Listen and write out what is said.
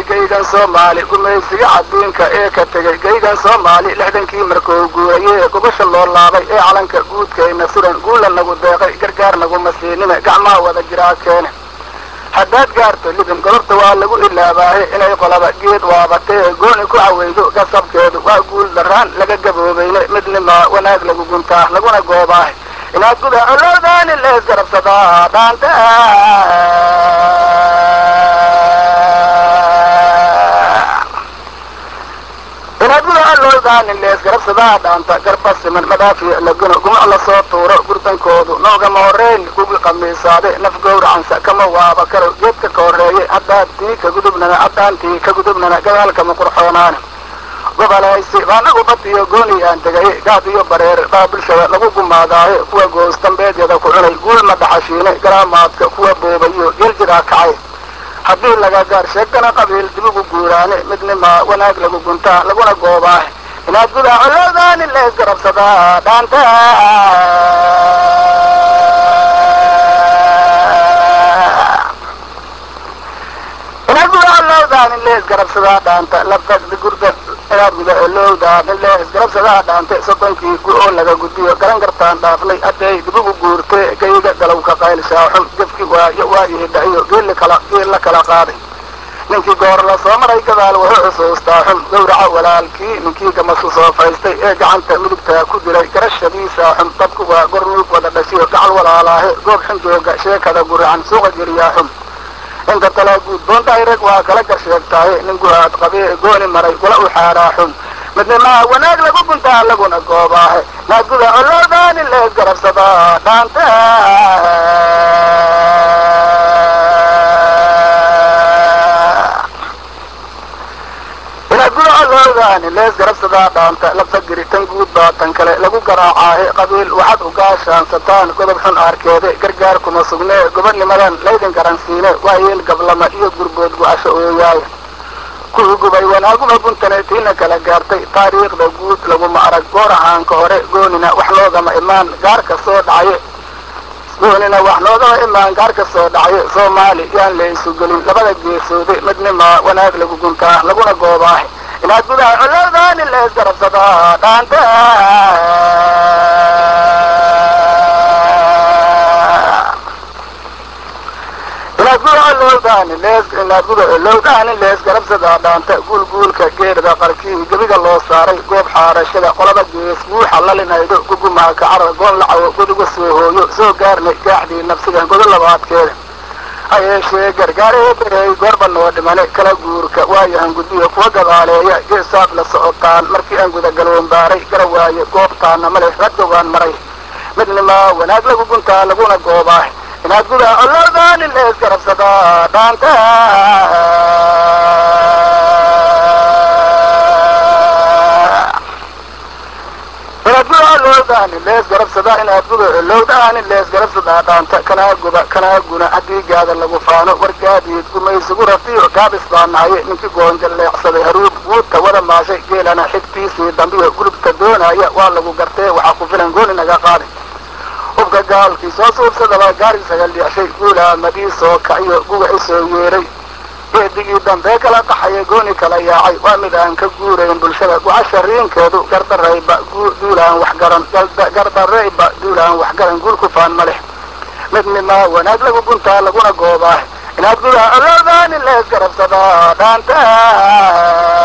geygan soomaali gumaysiga cadiinka ee ka tegay geygan soomaali lixdankii markuu guurayey gobasha loo laabay ee calanka guudkayna suran guula nagu deeqay gargaar naguma siinime gacmaha wada jiraa keene haddaad gaarto libin golobta waa lagu ilaabaahe inay qolaba geed waabatee gooni ku caweydo gasabkeedu waa guul daraan laga gaboobayne midnimaa wanaag lagu guntaa laguna goobaahe inaad guda colowdaani lees garabsadaa dhaanta inaad guda colowdaani lees garabsadaa dhaanta garba siman madaafiya laguna gumac lasoo tuuro gurdankoodu noogama horeyn kugi qamiisaade naf gowracansa kama waaba karo geedka ka horeeye haddaad tii ka gudubnana haddaan tii ka gudubnana gadaalkama qurxoonaane gobolaysi baanagu badiyo gooni aan tegay gaad iyo bareer baa bulshada lagu gumaadaaye kuwa goos dambeedyada ku cunay guul ma dhaxashiine garaamaadka kuwa boobayo geljiraa kacay haddii laga gaar sheegtana qabiil dibugu guuraane midnimaa wanaag lagu guntaa laguna goobaahe inaad gudaa colowdaani lees garabsadaa dhaanta inaad guda colowdaani lees garabsadaa dhaanta labda gurda inaad guda colowdaani lees garabsadaa dhaante soddonkii gu-oo laga gudbiyo garan kartaan dhaafnay hadday dibugu guurtee gayga galowka qayl shaaxun gefki waayo waayihi dhaciyo geelli kala geel la kala qaaday ninkii goor la soo maray gadaal wuxuu xusuustaa xun gawraca walaalkii ninkii gamasu soo faystay ee gacanta midigtaa ku dilay garashadiisa xun dadku waa gornuug wada dhashiyo gacal walaalaahe goob xun jooga sheekada guracan suuqa geliyaa xun inta talaa guud boontahay rag waa kala gar sheegtaaye nin guhaad qabee gooni maray kula u xaaraa xun midnimaa wanaag lagu guntaa laguna goobaahe naaguda colowdaani lees garabsadaa dhaanta inaad guda colowdaani lees garabsadaa dhaanta labta giri tan guud baa tan kale lagu garaacaahe qabiil waxaad u gaashaansataan godob xun aarkeede gargaar kuma sugnee gobodnimadan laydin garansiine waa yeel gablama iyo gurbood gu-asho ooyaay kuwii gubay wanaaguma guntane tiina kala gaartay taariikhda guud laguma arag goor ahaanka hore goonina wax loogama imaan gaar ka soo dhacaye goonina wax loogama imaan gaar ka soo dhacaye soomaali yaan la isu gelin labada geesoode midnimaa wanaag lagu guntaa laguna goobaahe inaad gudaha colowdaani lees garabsadaa dhaanta inaad guda colowdaani lees inaad guda colowdaani lees garabsadaa dhaanta guulguulka geerda qarkii gebiga loo saaray goob xaarashada qolaba gees guuxa lalinaydo gugumaha kacara goon lacawo godiga soo hooyo soo gaarnay gaaxdii nafsiga godo labaadkeeda ha yeeshee gargaaree berey goorba noo dhimane kala guurka waayahan gudbiyo kuwa gadaaleeya geesaad la socotaan markii aan gudagaloon baaray gara waaye goobtaana maleh radgowaan maray midnimaa wanaag lagu guntaa laguna goobaahe inaad gudaa colowdaani lees garabsadaa dhaanta inaad guda colowdaani lees garabsadaa inaad guda colowdaani lees garabsadaa dhaanta kanaa guba kanaa guna haddii gaada lagu faano wargaadiid gumaysigu ratiyo gaabis baa nahaye ninkii goonja leecsaday haruub guudta wada maashay geelana xigtiisii dambiyo gulubta doonaya waa lagu gartee waxaa ku filan gooni naga qaaday hubka gaalkii soo suubsadaba gaari sagal dhicshay guulaamadii soo kaciyo guga i soo yeeray geedigii dambee kala qaxaya gooni kala yaacay waa mid aan ka guurayn bulshada gucasha riinkeedu gardarayba duulaan waxgaran gardarayba duulaan waxgaran guul ku faan ma leh midnimaa wanaag lagu guntaa laguna goobaahe inaad gudaha colowdaani lees garabsadaa dhaanta